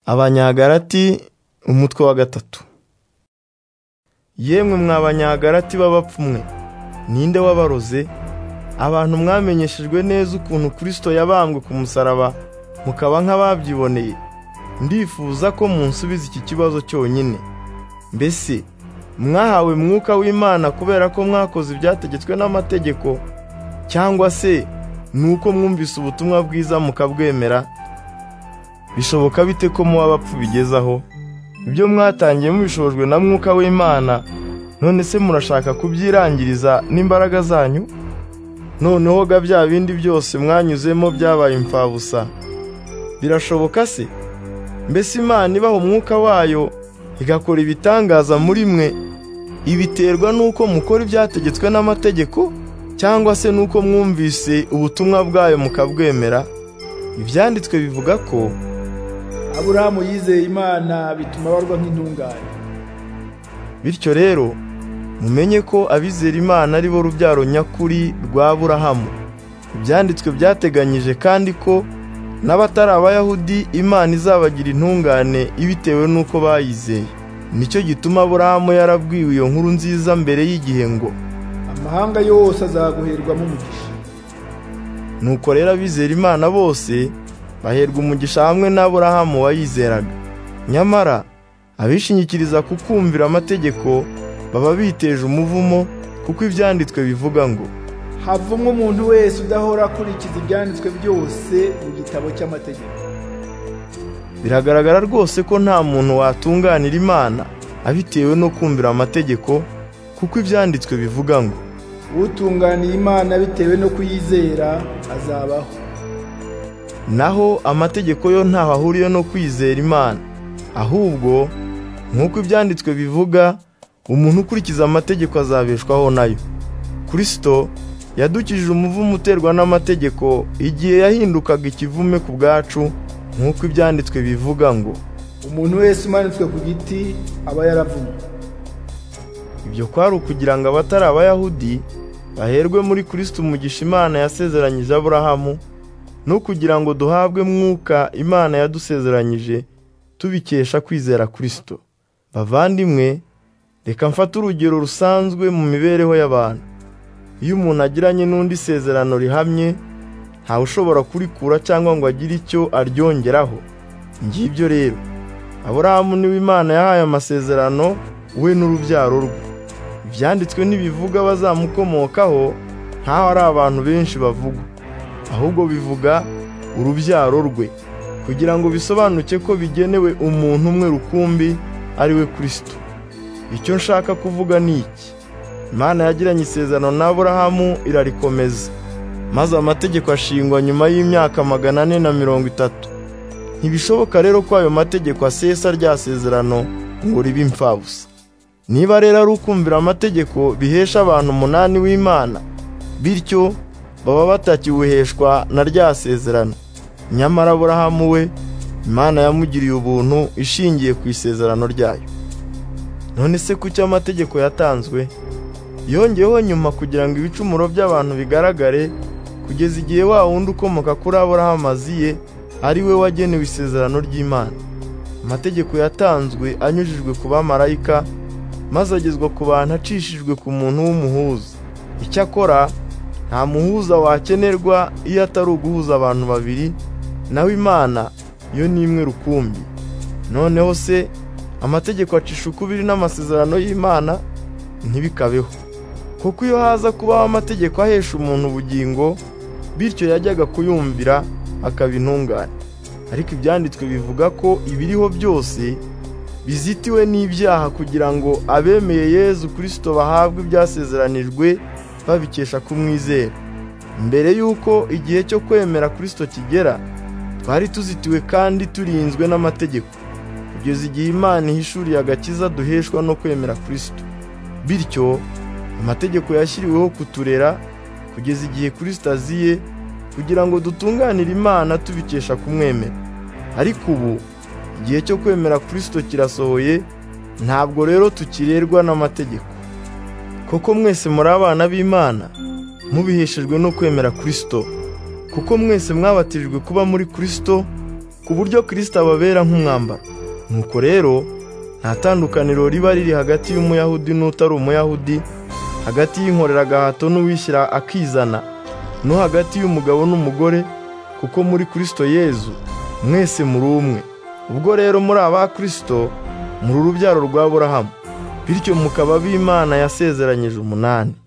abanyagalati umutwe wa gatatu yemwe mwa banyagalati b'abapfumwe ninde wabaroze abantu mwamenyeshejwe neza ukuntu kirisito yabambwe ku musaraba mukaba nk'ababyiboneye ndifuza ko munsubiza iki kibazo cyonyine mbese mwahawe mwuka w'imana kubera ko mwakoze ibyategetswe n'amategeko cyangwa se ni uko mwumvise ubutumwa bwiza mukabwemera bishoboka bite ko muba bapfu bigezaho ibyo mwatangiye mubishojwe na mwuka w'imana none se murashaka kubyirangiriza n'imbaraga zanyu noneho ga bya bindi byose mwanyuzemo byabaye imfabusa birashoboka se mbese imana ibaha umwuka wayo igakora ibitangaza muri mwe ibiterwa n'uko mukora ibyategetswe n'amategeko cyangwa se n'uko mwumvise ubutumwa bwayo mukabwemera ibyanditswe bivuga ko aburahamu yizeye imana bituma abarwa nk'intungane bityo rero mumenye ko abizera imana ari bo rubyaro nyakuri rwa aburahamu ibyanditswe byateganyije kandi ko n'abatari abayahudi imana izabagira intungane ibitewe n'uko bayizeye nicyo gituma aburahamu yarabwiwe iyo nkuru nziza mbere y'igihe ngo amahanga yose azaguherwamo umugisha nuko rero abizera imana bose baherwa umugisha hamwe n'aburahamu wayizeraga nyamara abishingikiriza ku kumvira amategeko baba biteje umuvumo kuko ibyanditswe bivuga ngo havumwe umuntu wese udahora akurikiza ibyanditswe byose mu gitabo cy'amategeko biragaragara rwose ko nta muntu watunganira imana abitewe no kumvira amategeko kuko ibyanditswe bivuga ngo utunganiye imana bitewe no kuyizera azabaho naho amategeko yo ntaho ahuriye no kwizera imana ahubwo nk'uko ibyanditswe bivuga umuntu ukurikiza amategeko azabeshwaho nayo kirisito yadukijije umuvumo uterwa n'amategeko igihe yahindukaga ikivume ku bwacu nk'uko ibyanditswe bivuga ngo umuntu wese umanitswe ku giti aba yaravumwe ibyo kwari ukugira ngo abatari abayahudi baherwe muri kirisito umugisha imana yasezeranyije aburahamu no kugira ngo duhabwe mwuka imana yadusezeranyije tubikesha kwizera kirisito bavandimwe reka mfate urugero rusanzwe mu mibereho y'abantu iyo umuntu agiranye n'undi isezerano rihamye ntawe ushobora kurikura cyangwa ngo agire icyo aryongeraho ngibyo rero aburahamu niwe imana yahaye amasezerano we n'urubyaro rwe ibyanditswe ntibivuga abazamukomokaho nkaho ari abantu benshi bavugwa ahubwo bivuga urubyaro rwe kugira ngo bisobanuke ko bigenewe umuntu umwe rukumbi ari we kirisito icyo nshaka kuvuga ni iki imana yagiranye isezerano na aburahamu irarikomeza maze amategeko ashingwa nyuma y'imyaka magana ane na mirongo itatu ntibishoboka rero ko ayo mategeko asesa rya sezerano ngo ribe imfabusa niba rero ari ukumvira amategeko bihesha abantu umunani w'imana bityo baba batakiwuheshwa na rya sezerano nyamara aburahamu we imana yamugiriye ubuntu ishingiye ku isezerano ryayo none se kuki amategeko yatanzwe yongeyeho nyuma kugira ngo ibicumuro by'abantu bigaragare kugeza igihe wa wundi ukomoka kuri aburahamu aziye ari we wagenewe isezerano ry'imana amategeko yatanzwe anyujijwe ku bamarayika maze agezwa ku bantu acishijwe ku muntu w'umuhuza icyakora nta muhuza wakenerwa iyo atari uguhuza abantu babiri nawe imana yo ni imwe rukumbi noneho se amategeko acisha ukubiri n'amasezerano y'imana ntibikabeho kuko iyo haza kubaho amategeko ahesha umuntu ubugingo bityo yajyaga kuyumvira akaba intungane ariko ibyanditswe bivuga ko ibiriho byose bizitiwe n'ibyaha kugira ngo abemeye yezu kirisito bahabwe ibyasezeranijwe babikesha kumwizera mbere y'uko igihe cyo kwemera kirisito kigera twari tuzitiwe kandi turinzwe n'amategeko kugeza igihe imana ihishuriye agakiza duheshwa no kwemera kirisito bityo amategeko yashyiriweho kuturera kugeza igihe kirisito aziye kugira ngo dutunganire imana tubikesha kumwemera ariko ubu igihe cyo kwemera kirisito kirasohoye ntabwo rero tukirerwa n'amategeko kuko mwese muri abana b'imana mubiheshejwe no kwemera kirisito kuko mwese mwabatirijwe kuba muri kirisito ku buryo kirisito ababera nk'umwambaro nuko rero nta tandukaniro riba riri hagati y'umuyahudi n'utari umuyahudi hagati y'inkoreragahato n'uwishyira akizana no hagati y'umugabo n'umugore kuko muri kirisito yezu mwese muri umwe ubwo rero muri aba kirisito muri urubyaro rwa burahamu bityo mukaba b'imana yasezeranyije umunani